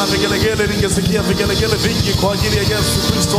Na vigelegele, ningesikia vigelegele vingi kwa ajili ya Yesu Kristo.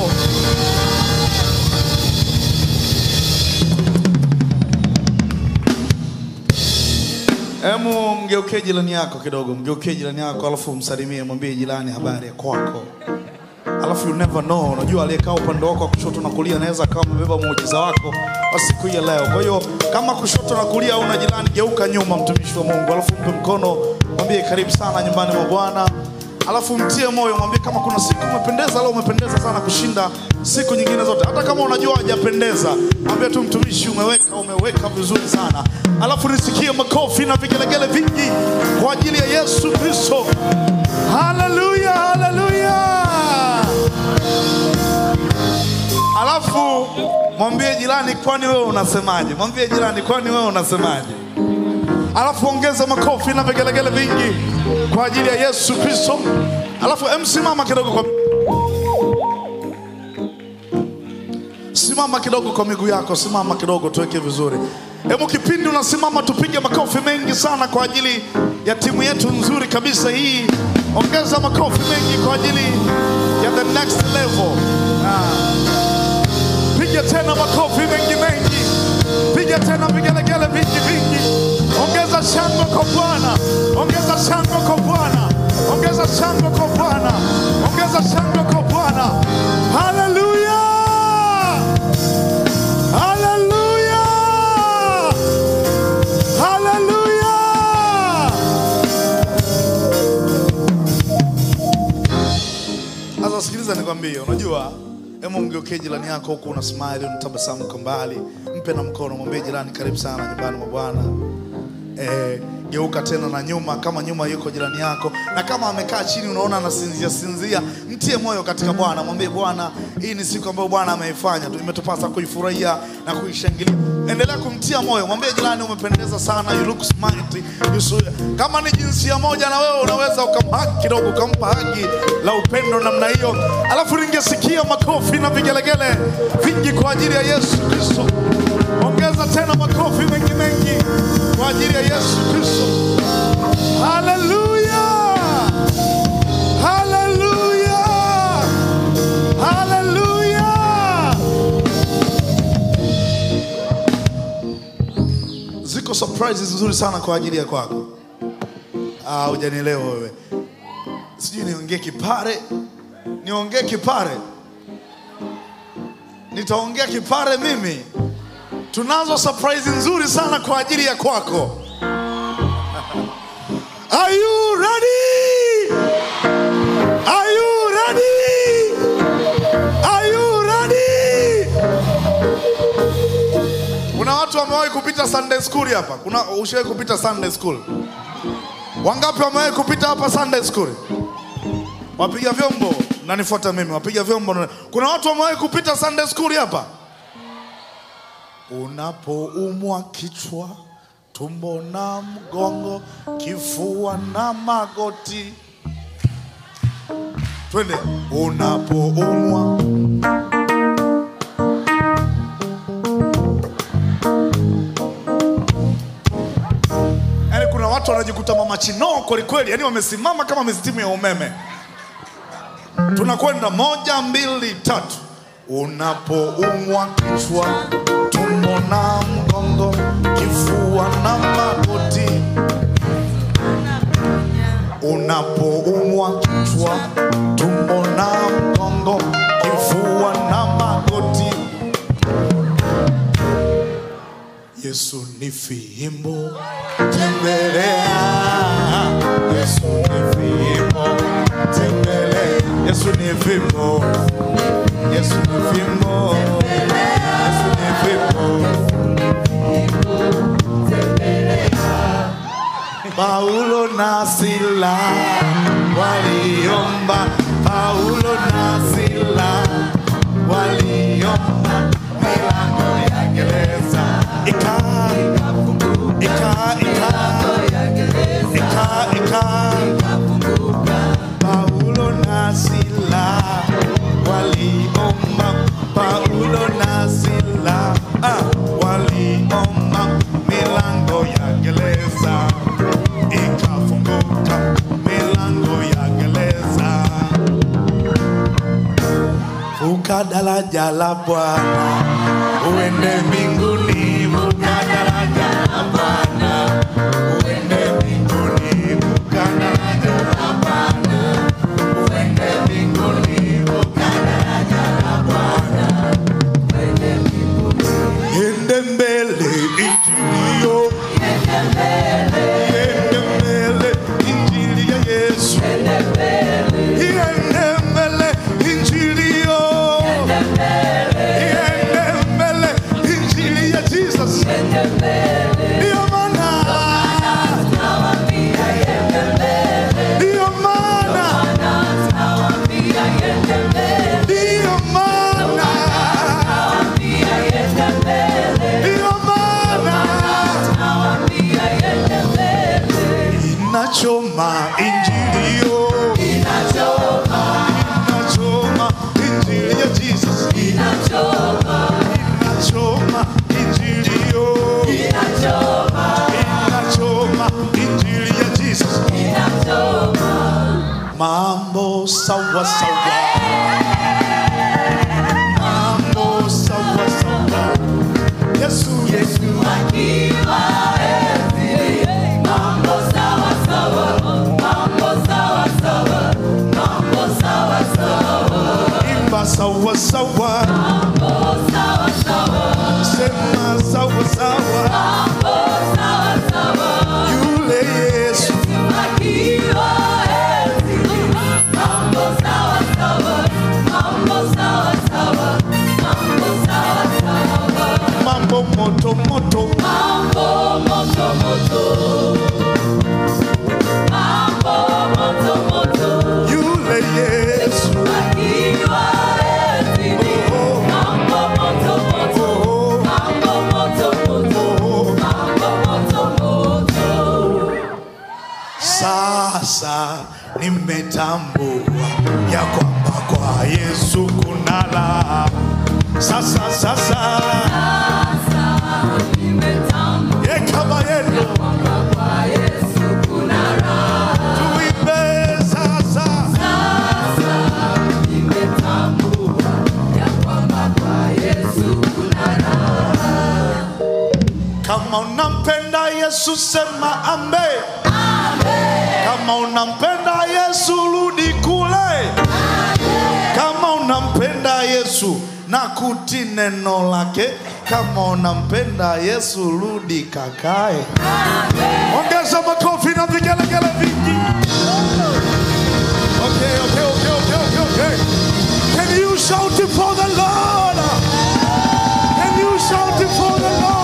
Emu, mgeukie jirani yako kidogo, mgeukie jirani yako, alafu msalimie, mwambie jirani habari ya kwako. Alafu you never know, unajua aliyekaa upande wako wa kushoto na kulia anaweza akawa amebeba muujiza wako wa siku hii ya leo. Kwa hiyo kama kushoto na kulia una jirani, geuka nyuma, mtumishi wa Mungu, alafu mpe mkono, mwambie karibu sana nyumbani mwa Bwana. Alafu mtie moyo, mwambie kama kuna siku umependeza, leo umependeza sana kushinda siku nyingine zote. Hata kama unajua hajapendeza, mwambie tu mtumishi, umeweka umeweka vizuri sana. Alafu nisikie makofi na vigelegele vingi kwa ajili ya Yesu Kristo. Haleluya, haleluya. Alafu mwambie jirani, kwani wewe unasemaje? Mwambie jirani, kwani wewe unasemaje? Alafu ongeza makofi na vigelegele vingi kwa ajili ya Yesu Kristo. Alafu em, simama kidogo kwa simama kidogo kwa miguu yako, simama kidogo, tuweke vizuri. Hebu kipindi unasimama, tupige makofi mengi sana kwa ajili ya timu yetu nzuri kabisa hii. Ongeza makofi mengi kwa ajili ya the next level. Ah. Piga tena makofi mengi mengi, piga tena vigelegele vingi vingi. Ongeza shangwe kwa Bwana, ongeza shangwe kwa Bwana, ongeza shangwe kwa Bwana, ongeza shangwe kwa Bwana. Haleluya, haleluya, haleluya. Sasa sikiliza nikwambie, unajua Hebu mgeukie jirani yako huku una smile, unatabasamu kwa mbali, mpe na mkono, mwambie jirani, karibu sana nyumbani mwa Bwana. Eh, geuka tena na nyuma, kama nyuma yuko jirani yako, na kama amekaa chini unaona anasinzia sinzia, mtie moyo katika Bwana, mwambie Bwana, hii ni siku ambayo Bwana ameifanya tu, imetupasa kuifurahia na kuishangilia. Endelea kumtia moyo, mwambie jirani, umependeza sana, you look smart. You so, kama ni jinsia moja na wewe unaweza ukamhaki kidogo, ukampa haki la upendo namna hiyo, alafu ningesikia makofi na vigelegele vingi kwa ajili ya Yesu Kristo. Ongeza tena makofi mengi mengi kwa ajili ya Yesu Kristo. Haleluya! Haleluya! Haleluya! Ziko surprises nzuri sana kwa ajili ya kwako. Ah, hujanielewa wewe. Sijui niongee kipare, niongee kipare, nitaongea kipare mimi. Tunazo surprise nzuri sana kwa ajili ya kwako. Are you ready? Are you ready? Are you ready? Kuna watu wamewahi kupita Sunday school hapa? Kuna ushawahi kupita Sunday school? Wangapi wamewahi kupita hapa Sunday school? Wapiga vyombo, nanifuata mimi, wapiga vyombo. na- Kuna watu wamewahi kupita Sunday school hapa? Unapoumwa kichwa, tumbo na mgongo, kifua na magoti, twende. Unapoumwa Yaani kuna watu wanajikuta mama chinoo kweli kweli, yani wamesimama kama mistimu ya umeme. Tunakwenda moja, mbili, tatu. Unapoumwa kichwa, tumbo na mgongo, kifua na magoti. Unapoumwa kichwa, tumbo na mgongo, kifua na magoti. Yesu ni fimbo tembelea. Yesu ni fimbo tembelea. Yesu ni fimbo. Yesu ni fimbo. Yesu ni fimbo. Paulo na Sila waliomba. Paulo na Sila waliomba milango ya gereza ika ika ika ika ika Paulo na Sila waliomba Paulo na Sila ah, waliomba milango ya gereza ikafunguka milango ya gereza vuka daraja la Bwana uende mbinguni, vuka daraja la Bwana uende mbinguni, vuka daraja la Bwana uende mbinguni, vuka daraja la Bwana uende mbinguni. Ende mbele injilio, ende mbele injili ya Yesu, ende mbele injilio, ende mbele injili ya Jesus. Ndio maana, ndio maana, ndio maana, ndio maana inachoma injilio, inachoma injili ya Jesus, inachoma injilio, inachoma injili ya Jesus. Mambo sawa sawa, mambo sawa sawa. Yesu, Yesu, imba sawa sawa, sema sawa sawa. Yule Yesu, mambo moto moto, yule Yesu, sasa nimetambua ya kwamba kwa Yesu kuna raha. Sasa sasa, ye kama yenu tuimbe sasa, kama unampenda Yesu sema amen. Kama unampenda Yesu rudi kule. Kama unampenda Yesu na kuti neno lake. Kama unampenda Yesu rudi kakae. Ongeza makofi na vigelegele vingi. Okay, okay, okay, okay, okay, okay. Can you shout it for the Lord? Can you shout it for the Lord?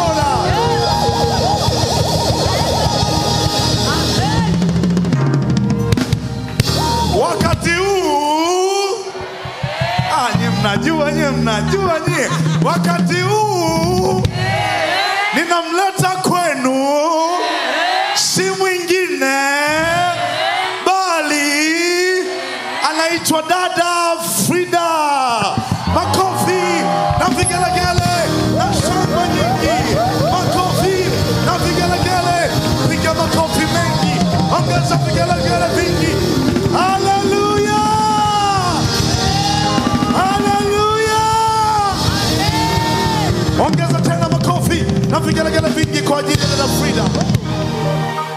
wakati huu ah, nye mnajua nye mnajua nye wakati huu ninamleta kwenu si mwingine bali anaitwa dada Frida. Makofi na vigelegele na shangwe nyingi, makofi na vigelegele, piga makofi mengi, ongeza vigelegele vingi. Haleluya, haleluya! Ongeza tena makofi na vigelegele vingi kwa ajili ya dada Frida.